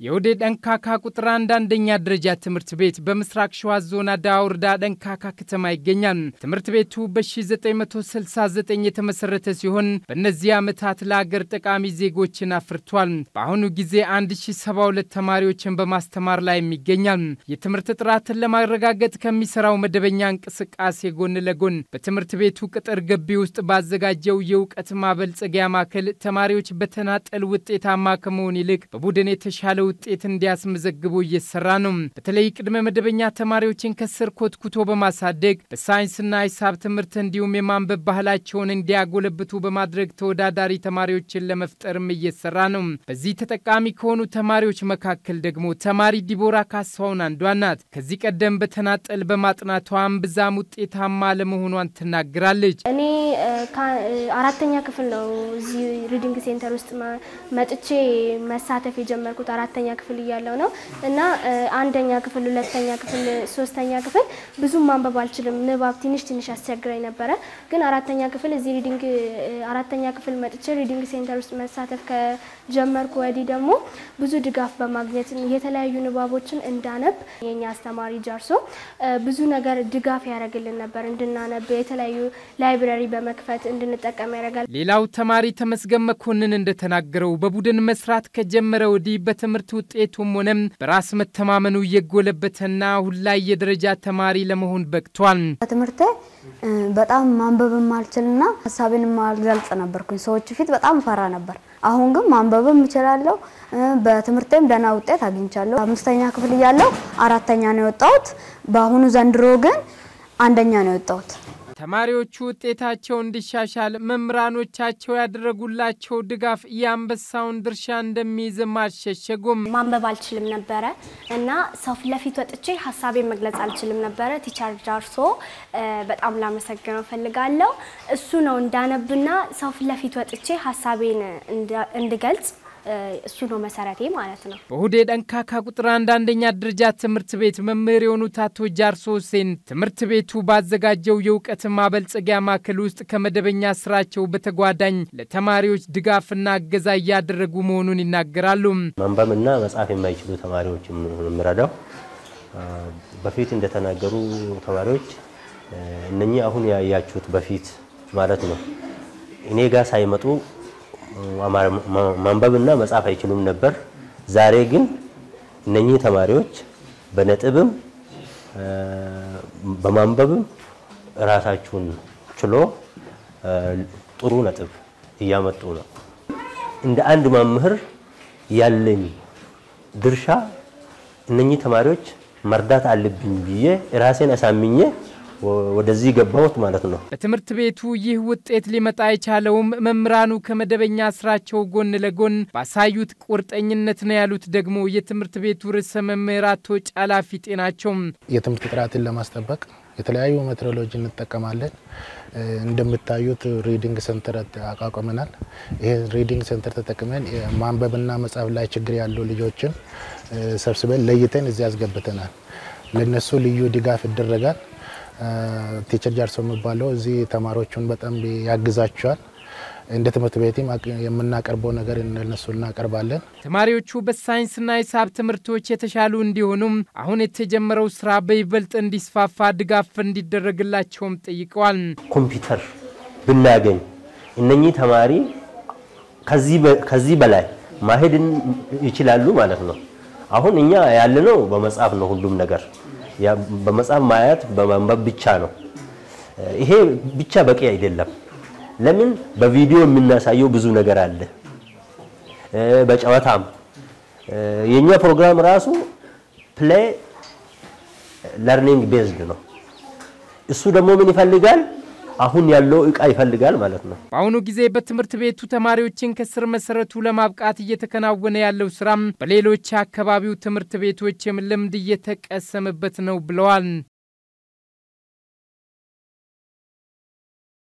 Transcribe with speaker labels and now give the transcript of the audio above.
Speaker 1: የውዴ ደንካካ ቁጥር አንድ አንደኛ ደረጃ ትምህርት ቤት በምስራቅ ሸዋ ዞን አዳዋ ወረዳ ደንካካ ከተማ ይገኛል። ትምህርት ቤቱ በ1969 የተመሰረተ ሲሆን በእነዚህ ዓመታት ለአገር ጠቃሚ ዜጎችን አፍርቷል። በአሁኑ ጊዜ 1072 ተማሪዎችን በማስተማር ላይ ይገኛል። የትምህርት ጥራትን ለማረጋገጥ ከሚሰራው መደበኛ እንቅስቃሴ ጎን ለጎን በትምህርት ቤቱ ቅጥር ግቢ ውስጥ ባዘጋጀው የእውቀት ማበልጸጊያ ማዕከል ተማሪዎች በተናጠል ውጤታማ ከመሆን ይልቅ በቡድን የተሻለ ውጤት እንዲያስመዘግቡ እየሰራ ነው። በተለይ ቅድመ መደበኛ ተማሪዎችን ከስር ኮትኩቶ በማሳደግ በሳይንስና ሂሳብ ትምህርት እንዲሁም የማንበብ ባህላቸውን እንዲያጎለብቱ በማድረግ ተወዳዳሪ ተማሪዎችን ለመፍጠርም እየሰራ ነው። በዚህ ተጠቃሚ ከሆኑ ተማሪዎች መካከል ደግሞ ተማሪ ዲቦራ ካሳሁን አንዷ ናት። ከዚህ ቀደም በተናጠል በማጥናቷም ብዛም ውጤታማ ለመሆኗን ትናገራለች።
Speaker 2: እኔ አራተኛ ክፍል ነው እዚህ ሪዲንግ ሴንተር ውስጥ መጥቼ መሳተፍ የጀመርኩት አራተኛ ክፍል እያለው ነው እና አንደኛ ክፍል፣ ሁለተኛ ክፍል፣ ሶስተኛ ክፍል ብዙም ማንበብ አልችልም። ንባብ ትንሽ ትንሽ ያስቸግረኝ ነበረ። ግን አራተኛ ክፍል እዚህ ሪዲንግ አራተኛ ክፍል መጥቼ ሪዲንግ ሴንተር ውስጥ መሳተፍ ከጀመርኩ ወዲህ ደግሞ ብዙ ድጋፍ በማግኘት የተለያዩ ንባቦችን እንዳነብ የኛ አስተማሪ ጃርሶ ብዙ ነገር ድጋፍ ያደርግልን ነበር። እንድናነብ የተለያዩ ላይብረሪ በመክፈት እንድንጠቀም ያደርጋል።
Speaker 1: ሌላው ተማሪ ተመስገን መኮንን እንደተናገረው በቡድን መስራት ከጀመረ ወዲህ በትምህርት ውጤቱም ሆነም በራስ መተማመኑ እየጎለበተና አሁን ላይ የደረጃ ተማሪ ለመሆን በቅቷል።
Speaker 3: በትምህርቴ በጣም ማንበብ ማልችልና ሀሳቤን ማልገልጽ ነበርኩኝ። ሰዎች ፊት በጣም ፈራ ነበር። አሁን ግን ማንበብም እችላለሁ። በትምህርቴም ደህና ውጤት አግኝቻለሁ። አምስተኛ ክፍል እያለሁ አራተኛ ነው የወጣሁት። በአሁኑ ዘንድሮ ግን አንደኛ ነው የወጣሁት።
Speaker 1: ተማሪዎቹ ውጤታቸው እንዲሻሻል መምህራኖቻቸው ያደረጉላቸው ድጋፍ የአንበሳውን ድርሻ እንደሚይዝም አልሸሸጉም።
Speaker 2: ማንበብ አልችልም ነበረ እና ሰው ፊት ለፊት ወጥቼ ሀሳቤን መግለጽ አልችልም ነበረ። ቲቸር ጃርሶ በጣም ላመሰግነው ፈልጋለሁ። እሱ ነው እንዳነብና ሰው ፊት ለፊት ወጥቼ ሀሳቤን እንድገልጽ እሱ ነው መሰረቴ ማለት ነው።
Speaker 1: በሁዴ ደንካካ ቁጥር አንድ አንደኛ ደረጃ ትምህርት ቤት መምህር የሆኑት አቶ ጃርሶ ሁሴን ትምህርት ቤቱ ባዘጋጀው የእውቀት ማበልጸጊያ ማዕከል ውስጥ ከመደበኛ ስራቸው በተጓዳኝ ለተማሪዎች ድጋፍና እገዛ እያደረጉ መሆኑን ይናገራሉ።
Speaker 4: ማንበብና መጻፍ የማይችሉ ተማሪዎች የምረዳው በፊት እንደተናገሩ ተማሪዎች እነኚህ አሁን ያያችሁት በፊት ማለት ነው እኔ ጋር ሳይመጡ ማንበብና መጻፍ አይችሉም ነበር። ዛሬ ግን እነኚህ ተማሪዎች በነጥብም በማንበብም ራሳችሁን ችሎ ጥሩ ነጥብ እያመጡ ነው። እንደ አንድ መምህር ያለኝ ድርሻ እነኚህ ተማሪዎች መርዳት አለብኝ ብዬ ራሴን አሳምኜ ወደዚህ ገባሁት ማለት ነው።
Speaker 1: በትምህርት ቤቱ ይህ ውጤት ሊመጣ የቻለውም መምህራኑ ከመደበኛ ስራቸው ጎን ለጎን ባሳዩት ቁርጠኝነት ነው ያሉት ደግሞ የትምህርት ቤቱ ርዕሰ መምህር አቶ ጫላ ፊጤ ናቸው።
Speaker 5: የትምህርት ጥራትን ለማስጠበቅ የተለያዩ ሜትሮሎጂ እንጠቀማለን። እንደምታዩት ሪዲንግ ሴንተር አቋቁመናል። ይሄ ሪዲንግ ሴንተር ተጠቅመን ማንበብና መጻፍ ላይ ችግር ያሉ ልጆችን ሰብስበን ለይተን እዚህ ያስገብተናል። ለነሱ ልዩ ድጋፍ ይደረጋል። ቲቸር ጃርሶ የሚባለው እዚህ ተማሪዎቹን በጣም ያግዛቸዋል። እንደ ትምህርት ቤትም የምናቀርበው ነገር እነሱ እናቀርባለን።
Speaker 1: ተማሪዎቹ በሳይንስና ሂሳብ ትምህርቶች የተሻሉ እንዲሆኑም አሁን የተጀመረው ስራ በይበልጥ እንዲስፋፋ ድጋፍ እንዲደረግላቸውም ጠይቀዋል።
Speaker 4: ኮምፒውተር ብናገኝ እነኚህ ተማሪ ከዚህ በላይ ማሄድ ይችላሉ ማለት ነው። አሁን እኛ ያለነው በመጽሐፍ ነው ሁሉም ነገር በመጽሐፍ ማየት በማንበብ ብቻ ነው። ይሄ ብቻ በቂ አይደለም። ለምን በቪዲዮ የምናሳየው ብዙ ነገር አለ። በጨዋታም የኛ ፕሮግራም ራሱ ፕሌይ ለርኒንግ ቤዝድ ነው። እሱ ደግሞ ምን ይፈልጋል? አሁን ያለው እቃ ይፈልጋል ማለት ነው።
Speaker 1: በአሁኑ ጊዜ በትምህርት ቤቱ ተማሪዎችን ከስር መሰረቱ ለማብቃት እየተከናወነ ያለው ስራም በሌሎች አካባቢው ትምህርት ቤቶችም ልምድ እየተቀሰመበት ነው ብለዋል።